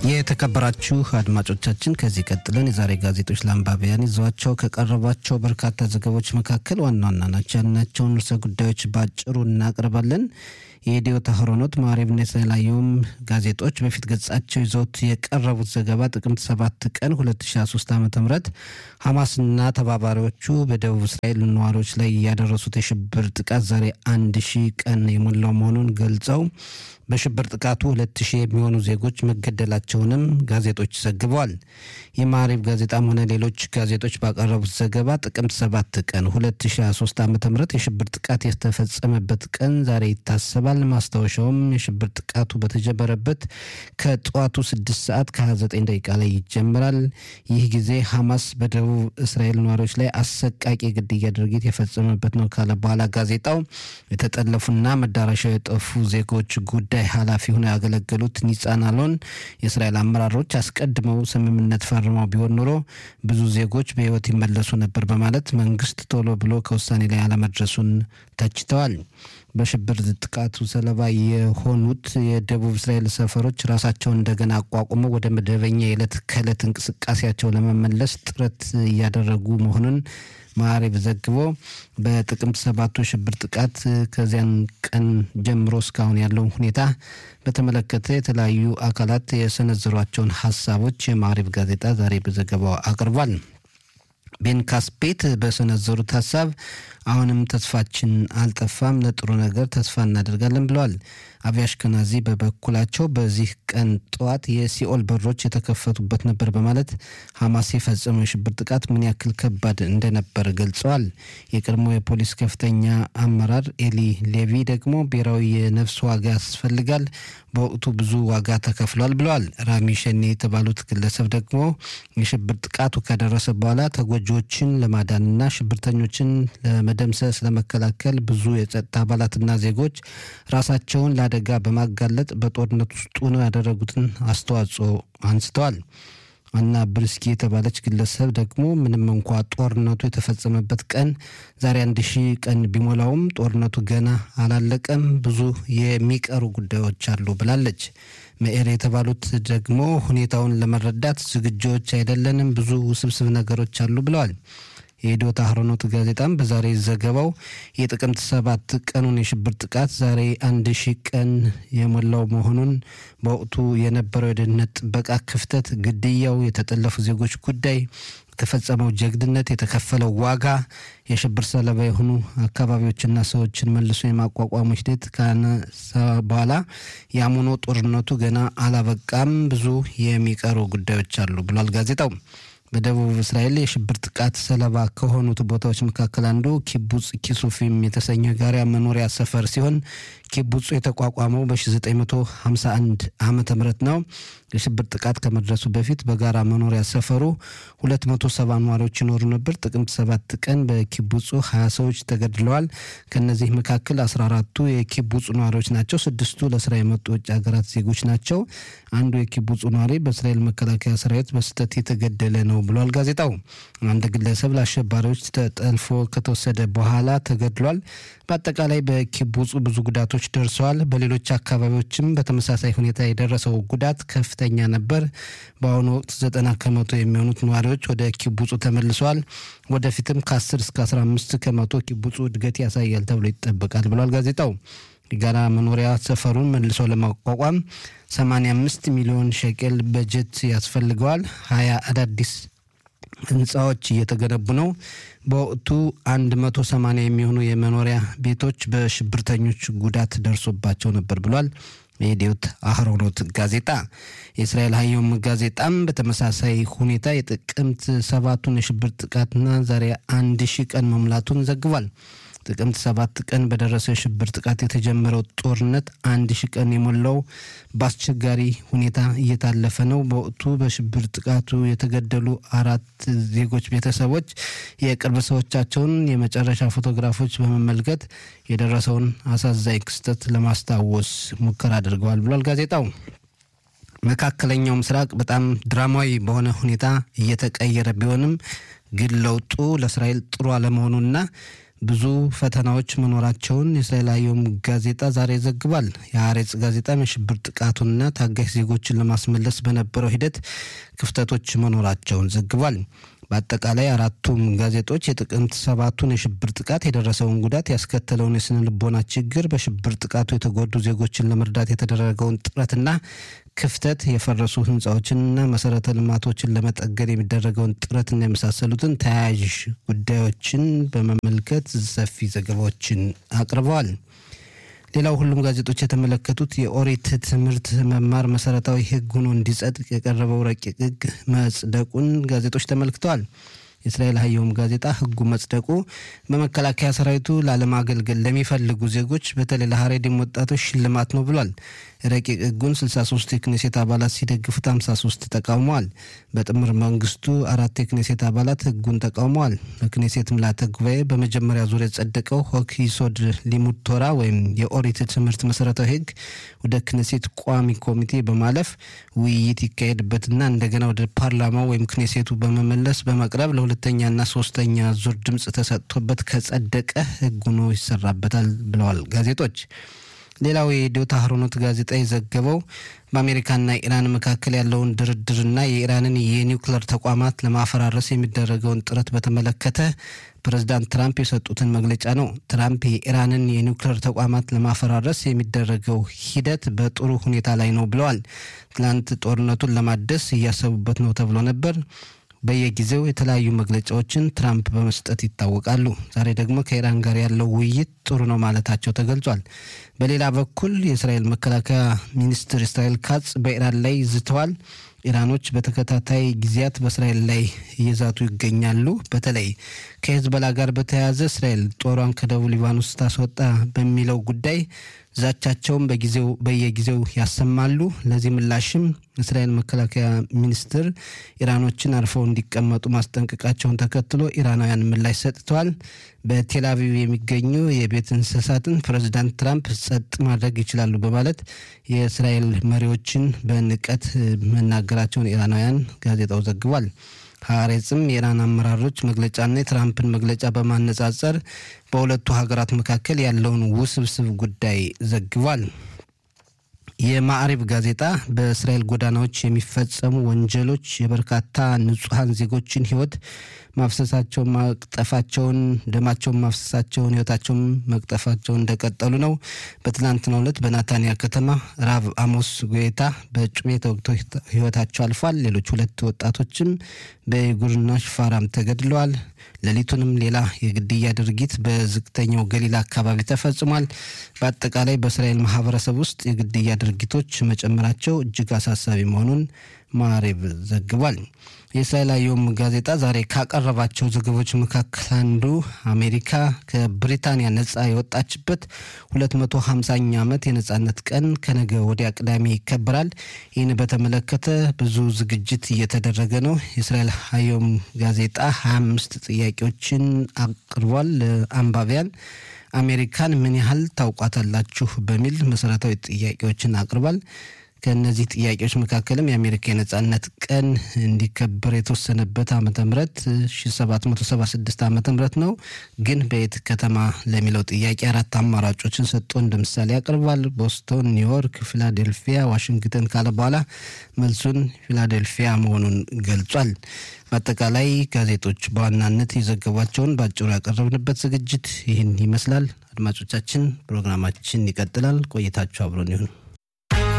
የተከበራችሁ አድማጮቻችን ከዚህ ቀጥለን የዛሬ ጋዜጦች ለአንባቢያን ይዘዋቸው ከቀረቧቸው በርካታ ዘገቦች መካከል ዋና ዋና ናቸው ያልናቸውን ርዕሰ ጉዳዮች በአጭሩ እናቀርባለን። የኢትዮ ታህሮኖት ማዕሬብና የተለያዩም ጋዜጦች በፊት ገጻቸው ይዘውት የቀረቡት ዘገባ ጥቅምት 7 ቀን 2023 ዓ ም ሐማስና ተባባሪዎቹ በደቡብ እስራኤል ነዋሪዎች ላይ ያደረሱት የሽብር ጥቃት ዛሬ አንድ ሺህ ቀን የሞላው መሆኑን ገልጸው በሽብር ጥቃቱ ሁለት ሺህ የሚሆኑ ዜጎች መገደላቸውንም ጋዜጦች ዘግበዋል። የማዕሬብ ጋዜጣም ሆነ ሌሎች ጋዜጦች ባቀረቡት ዘገባ ጥቅምት 7 ቀን 2023 ዓ ም የሽብር ጥቃት የተፈጸመበት ቀን ዛሬ ይታሰባል። ማስታወሻውም የሽብር ጥቃቱ በተጀመረበት ከጠዋቱ 6 ሰዓት ከ29 ደቂቃ ላይ ይጀምራል። ይህ ጊዜ ሐማስ በደቡብ እስራኤል ነዋሪዎች ላይ አሰቃቂ ግድያ ድርጊት የፈጸመበት ነው ካለ በኋላ ጋዜጣው የተጠለፉና መዳረሻው የጠፉ ዜጎች ጉዳይ ኃላፊ ሆነው ያገለገሉት ኒጻን አሎን የእስራኤል አመራሮች አስቀድመው ስምምነት ፈርመው ቢሆን ኖሮ ብዙ ዜጎች በሕይወት ይመለሱ ነበር በማለት መንግስት ቶሎ ብሎ ከውሳኔ ላይ አለመድረሱን ተችተዋል። በሽብር ጥቃቱ ሰለባ የሆኑት የደቡብ እስራኤል ሰፈሮች ራሳቸውን እንደገና አቋቁመው ወደ መደበኛ የዕለት ከዕለት እንቅስቃሴያቸው ለመመለስ ጥረት እያደረጉ መሆኑን ማዕሬብ ዘግቦ በጥቅምት ሰባቱ ሽብር ጥቃት ከዚያን ቀን ጀምሮ እስካሁን ያለውን ሁኔታ በተመለከተ የተለያዩ አካላት የሰነዘሯቸውን ሀሳቦች የማዕሬብ ጋዜጣ ዛሬ በዘገባው አቅርቧል። ቤን ካስፔት በሰነዘሩት ሀሳብ አሁንም ተስፋችን አልጠፋም፣ ለጥሩ ነገር ተስፋ እናደርጋለን ብለዋል። አቢ አሽከናዚ በበኩላቸው በዚህ ቀን ጠዋት የሲኦል በሮች የተከፈቱበት ነበር በማለት ሐማስ የፈጸመው የሽብር ጥቃት ምን ያክል ከባድ እንደነበር ገልጸዋል። የቀድሞ የፖሊስ ከፍተኛ አመራር ኤሊ ሌቪ ደግሞ ብሔራዊ የነፍስ ዋጋ ያስፈልጋል፣ በወቅቱ ብዙ ዋጋ ተከፍሏል ብለዋል። ራሚ ሸኔ የተባሉት ግለሰብ ደግሞ የሽብር ጥቃቱ ከደረሰ በኋላ ተጎጂዎችን ለማዳንና ሽብርተኞችን ለመደምሰስ ለመከላከል ብዙ የጸጥታ አባላትና ዜጎች ራሳቸውን ለአደጋ በማጋለጥ በጦርነት ውስጥ ሆነው ያደረጉትን አስተዋጽኦ አንስተዋል። አና ብርስኪ የተባለች ግለሰብ ደግሞ ምንም እንኳ ጦርነቱ የተፈጸመበት ቀን ዛሬ አንድ ሺህ ቀን ቢሞላውም ጦርነቱ ገና አላለቀም፣ ብዙ የሚቀሩ ጉዳዮች አሉ ብላለች። መኤር የተባሉት ደግሞ ሁኔታውን ለመረዳት ዝግጆች አይደለንም፣ ብዙ ውስብስብ ነገሮች አሉ ብለዋል። የኢዶታ አህሮኖት ጋዜጣም በዛሬ ዘገባው የጥቅምት ሰባት ቀኑን የሽብር ጥቃት ዛሬ አንድ ሺህ ቀን የሞላው መሆኑን በወቅቱ የነበረው የደህንነት ጥበቃ ክፍተት፣ ግድያው፣ የተጠለፉ ዜጎች ጉዳይ፣ የተፈጸመው ጀግድነት፣ የተከፈለው ዋጋ፣ የሽብር ሰለባ የሆኑ አካባቢዎችና ሰዎችን መልሶ የማቋቋሙ ሂደት ካነሳ በኋላ ያም ሆኖ ጦርነቱ ገና አላበቃም፣ ብዙ የሚቀሩ ጉዳዮች አሉ ብሏል ጋዜጣው። በደቡብ እስራኤል የሽብር ጥቃት ሰለባ ከሆኑት ቦታዎች መካከል አንዱ ኪቡጽ ኪሱፊም የተሰኘው የጋራ መኖሪያ ሰፈር ሲሆን ኪቡጹ የተቋቋመው በ1951 ዓመተ ምህረት ነው። የሽብር ጥቃት ከመድረሱ በፊት በጋራ መኖሪያ ሰፈሩ 270 ነዋሪዎች ይኖሩ ነበር። ጥቅምት 7 ቀን በኪቡጹ 20 ሰዎች ተገድለዋል። ከነዚህ መካከል 14ቱ የኪቡጹ ነዋሪዎች ናቸው። ስድስቱ ለስራ የመጡ ውጭ ሀገራት ዜጎች ናቸው። አንዱ የኪቡጹ ነዋሪ በእስራኤል መከላከያ ሰራዊት በስህተት የተገደለ ነው ብሏል ጋዜጣው። አንድ ግለሰብ ለአሸባሪዎች ተጠልፎ ከተወሰደ በኋላ ተገድሏል። በአጠቃላይ በኪቡጹ ብዙ ጉዳቶች ደርሰዋል። በሌሎች አካባቢዎችም በተመሳሳይ ሁኔታ የደረሰው ጉዳት ከፍተኛ ነበር። በአሁኑ ወቅት ዘጠና ከመቶ የሚሆኑት ነዋሪዎች ወደ ኪቡጹ ተመልሰዋል። ወደፊትም ከ10 እስከ 15 ከመቶ ኪቡጹ እድገት ያሳያል ተብሎ ይጠበቃል ብሏል ጋዜጣው። የጋራ መኖሪያ ሰፈሩን መልሶ ለማቋቋም 85 ሚሊዮን ሸቄል በጀት ያስፈልገዋል። ሀያ አዳዲስ ህንፃዎች እየተገነቡ ነው። በወቅቱ 180 የሚሆኑ የመኖሪያ ቤቶች በሽብርተኞች ጉዳት ደርሶባቸው ነበር ብሏል። የኢዲዮት አህሮኖት ጋዜጣ የእስራኤል ሀየውም ጋዜጣም በተመሳሳይ ሁኔታ የጥቅምት ሰባቱን የሽብር ጥቃትና ዛሬ አንድ ሺህ ቀን መሙላቱን ዘግቧል። ጥቅምት ሰባት ቀን በደረሰው የሽብር ጥቃት የተጀመረው ጦርነት አንድ ሺህ ቀን የሞላው በአስቸጋሪ ሁኔታ እየታለፈ ነው። በወቅቱ በሽብር ጥቃቱ የተገደሉ አራት ዜጎች ቤተሰቦች የቅርብ ሰዎቻቸውን የመጨረሻ ፎቶግራፎች በመመልከት የደረሰውን አሳዛኝ ክስተት ለማስታወስ ሙከራ አድርገዋል ብሏል ጋዜጣው። መካከለኛው ምስራቅ በጣም ድራማዊ በሆነ ሁኔታ እየተቀየረ ቢሆንም ግን ለውጡ ለእስራኤል ጥሩ አለመሆኑና ብዙ ፈተናዎች መኖራቸውን የእስራኤል አየም ጋዜጣ ዛሬ ዘግቧል። የሐሬጽ ጋዜጣም የሽብር ጥቃቱንና ታጋሽ ዜጎችን ለማስመለስ በነበረው ሂደት ክፍተቶች መኖራቸውን ዘግቧል። በአጠቃላይ አራቱም ጋዜጦች የጥቅምት ሰባቱን የሽብር ጥቃት የደረሰውን ጉዳት ያስከተለውን የስነ ልቦና ችግር፣ በሽብር ጥቃቱ የተጎዱ ዜጎችን ለመርዳት የተደረገውን ጥረትና ክፍተት፣ የፈረሱ ህንፃዎችንና መሰረተ ልማቶችን ለመጠገን የሚደረገውን ጥረትና የመሳሰሉትን ተያያዥ ጉዳዮችን በመመልከት ሰፊ ዘገባዎችን አቅርበዋል። ሌላው ሁሉም ጋዜጦች የተመለከቱት የኦሪት ትምህርት መማር መሰረታዊ ህግ ሆኖ እንዲጸድቅ የቀረበው ረቂቅ ህግ መጽደቁን ጋዜጦች ተመልክተዋል። የእስራኤል ሀየውም ጋዜጣ ህጉ መጽደቁ በመከላከያ ሰራዊቱ ላለማገልገል ለሚፈልጉ ዜጎች በተለይ ለሀሬዲም ወጣቶች ሽልማት ነው ብሏል። ረቂቅ ህጉን 63 የክኔሴት አባላት ሲደግፉት 53 ተቃውመዋል። በጥምር መንግስቱ አራት የክኔሴት አባላት ህጉን ተቃውመዋል። በክኔሴት ምልዓተ ጉባኤ በመጀመሪያ ዙር የጸደቀው ሆክ ይሶድ ሊሙድ ቶራ ወይም የኦሪት ትምህርት መሰረታዊ ህግ ወደ ክኔሴት ቋሚ ኮሚቴ በማለፍ ውይይት ይካሄድበትና እንደገና ወደ ፓርላማው ወይም ክኔሴቱ በመመለስ በመቅረብ ለሁለተኛና ሶስተኛ ዙር ድምፅ ተሰጥቶበት ከጸደቀ ህግ ሆኖ ይሰራበታል ብለዋል ጋዜጦች። ሌላው የኢዲዮት አህሮኖት ጋዜጣ የዘገበው በአሜሪካና ኢራን መካከል ያለውን ድርድርና የኢራንን የኒውክለር ተቋማት ለማፈራረስ የሚደረገውን ጥረት በተመለከተ ፕሬዚዳንት ትራምፕ የሰጡትን መግለጫ ነው። ትራምፕ የኢራንን የኒውክለር ተቋማት ለማፈራረስ የሚደረገው ሂደት በጥሩ ሁኔታ ላይ ነው ብለዋል። ትናንት ጦርነቱን ለማደስ እያሰቡበት ነው ተብሎ ነበር። በየጊዜው የተለያዩ መግለጫዎችን ትራምፕ በመስጠት ይታወቃሉ። ዛሬ ደግሞ ከኢራን ጋር ያለው ውይይት ጥሩ ነው ማለታቸው ተገልጿል። በሌላ በኩል የእስራኤል መከላከያ ሚኒስትር እስራኤል ካጽ በኢራን ላይ ዝተዋል። ኢራኖች በተከታታይ ጊዜያት በእስራኤል ላይ እየዛቱ ይገኛሉ። በተለይ ከሄዝቦላ ጋር በተያያዘ እስራኤል ጦሯን ከደቡብ ሊባኖስ ታስወጣ በሚለው ጉዳይ ዛቻቸውን በጊዜው በየጊዜው ያሰማሉ። ለዚህ ምላሽም እስራኤል መከላከያ ሚኒስትር ኢራኖችን አርፈው እንዲቀመጡ ማስጠንቀቃቸውን ተከትሎ ኢራናውያን ምላሽ ሰጥተዋል። በቴል አቪቭ የሚገኙ የቤት እንስሳትን ፕሬዚዳንት ትራምፕ ጸጥ ማድረግ ይችላሉ በማለት የእስራኤል መሪዎችን በንቀት መናገራቸውን ኢራናውያን ጋዜጣው ዘግቧል። ሀሬጽም የኢራን አመራሮች መግለጫና የትራምፕን መግለጫ በማነጻጸር በሁለቱ ሀገራት መካከል ያለውን ውስብስብ ጉዳይ ዘግቧል። የማዕሪብ ጋዜጣ በእስራኤል ጎዳናዎች የሚፈጸሙ ወንጀሎች የበርካታ ንጹሐን ዜጎችን ሕይወት ማፍሰሳቸውን ማቅጠፋቸውን ደማቸውን ማፍሰሳቸውን ሕይወታቸውን መቅጠፋቸውን እንደቀጠሉ ነው። በትላንትናው ዕለት በናታንያ ከተማ ራብ አሞስ ጎታ በጩቤ ተወግተው ሕይወታቸው አልፏል። ሌሎች ሁለት ወጣቶችም በይጉርና ሽፋራም ተገድለዋል። ሌሊቱንም ሌላ የግድያ ድርጊት በዝቅተኛው ገሊላ አካባቢ ተፈጽሟል። በአጠቃላይ በእስራኤል ማህበረሰብ ውስጥ የግድያ ድርጊቶች መጨመራቸው እጅግ አሳሳቢ መሆኑን ማዕሬብ ዘግቧል። የእስራኤል አየም ጋዜጣ ዛሬ ካቀረባቸው ዘገቦች መካከል አንዱ አሜሪካ ከብሪታንያ ነጻ የወጣችበት 250ኛ ዓመት የነጻነት ቀን ከነገ ወዲያ ቅዳሜ ይከበራል። ይህን በተመለከተ ብዙ ዝግጅት እየተደረገ ነው። የእስራኤል አየም ጋዜጣ 25 ጥያቄዎችን አቅርቧል ለአንባቢያን። አሜሪካን ምን ያህል ታውቋታላችሁ በሚል መሰረታዊ ጥያቄዎችን አቅርቧል። ከእነዚህ ጥያቄዎች መካከልም የአሜሪካ የነጻነት ቀን እንዲከበር የተወሰነበት ዓመተ ምህረት 1776 ዓመተ ምህረት ነው። ግን በየት ከተማ ለሚለው ጥያቄ አራት አማራጮችን ሰጥቶ እንደ ምሳሌ ያቀርባል። ቦስቶን፣ ኒውዮርክ፣ ፊላዴልፊያ፣ ዋሽንግተን ካለ በኋላ መልሱን ፊላዴልፊያ መሆኑን ገልጿል። በአጠቃላይ ጋዜጦች በዋናነት የዘገቧቸውን በአጭሩ ያቀረብንበት ዝግጅት ይህን ይመስላል። አድማጮቻችን፣ ፕሮግራማችን ይቀጥላል። ቆይታችሁ አብሮን ይሁን።